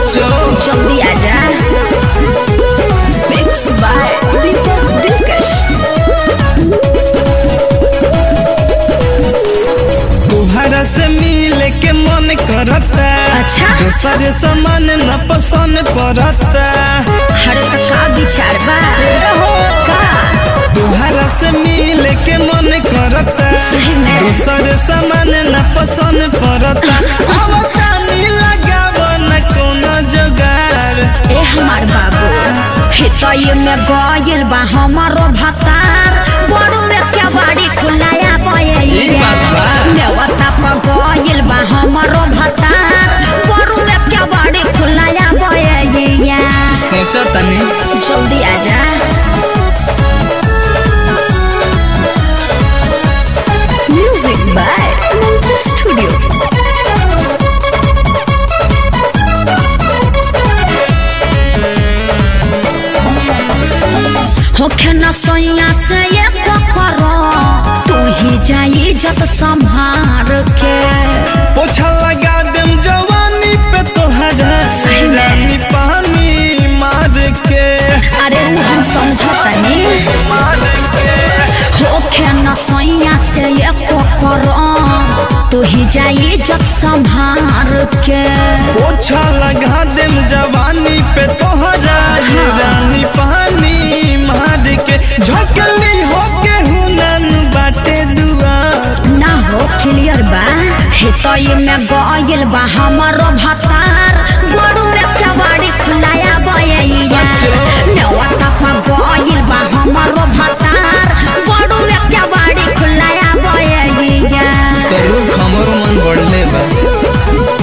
सचो जल्दी आजा मिक्स बाय दीपक दिलकश तुहरा से मिले के मन करता अच्छा। दूसरे समान न पसंद पड़ता हरे का का विचार बा का तुहरा से मिले के मन करता सही में। दूसरे समान न पसंद पड़ता अब तानी लगाव न कोनो जुगाड़ ए हमार बाबू हितई में गइल बा हमारो भतार बड़ू में क्या बाड़ी खुलाया ई बात बा। नेवता पर गइल बा हमारो भतार बड़ू में क्या बाड़ी खुलाया बयैया सोचो तनी जल्दी आजा म्यूजिक बाय मंत्र स्टूडियो होखे न सैया से ये करो तू ही जाई जत संभार के पोछा लगा देम जवानी पे तोहरा सही में। रानी पानी मार के अरे उ हम समझतनी मार के होखे न सैया से ये करो तू ही जाई जत संभार के पोछा लगा देम जवानी पे तोहरा ये रानी पानी मार के झोंकली होके हुनन बाटे दुआर ना हो क्लियर बा हितई में गइल बा हमारो भतार गोरू में कबाड़ी खुलाया बयैया सचो? नेवता पर गइल बा हमारो भतार गोरू में कबाड़ी खुलाया बयैया तेरू खमरो मन बढ़ले बा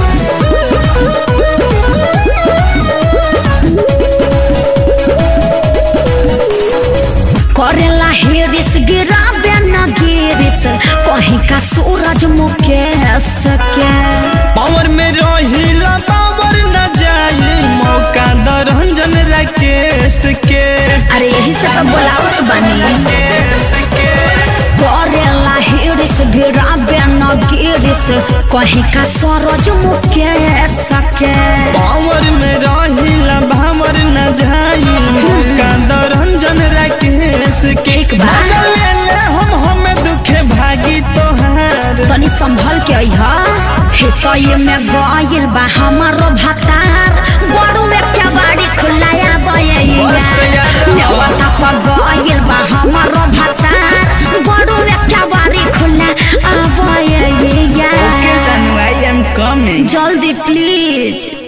करेला हेरिस गिराबे न गिरिस कहीं का सूरज मुकेश के पावर में रहिला पावर न जाई मौका दरंजन राकेश के अरे यही से तो बोलावत बनी केश के करेला हिरिस गिराबे न गिरिस कहीं का सरोज मुकेश के पावर में रहिला भावर न जाई मौका दरंजन राकेश के ठीक बा। चले ले हम हमें दुखे भागी तोहार तनी संभल के अइहा हितई में गइल बा हमारो भतार बड़ू में क्या बाड़ी खुलाया बयैया मस्त यार। नेवता पर गइल बा हमारो भतार बड़ू में क्या बाड़ी खुला आ बयैया ओके जानू आई एम कमिंग जल्दी प्लीज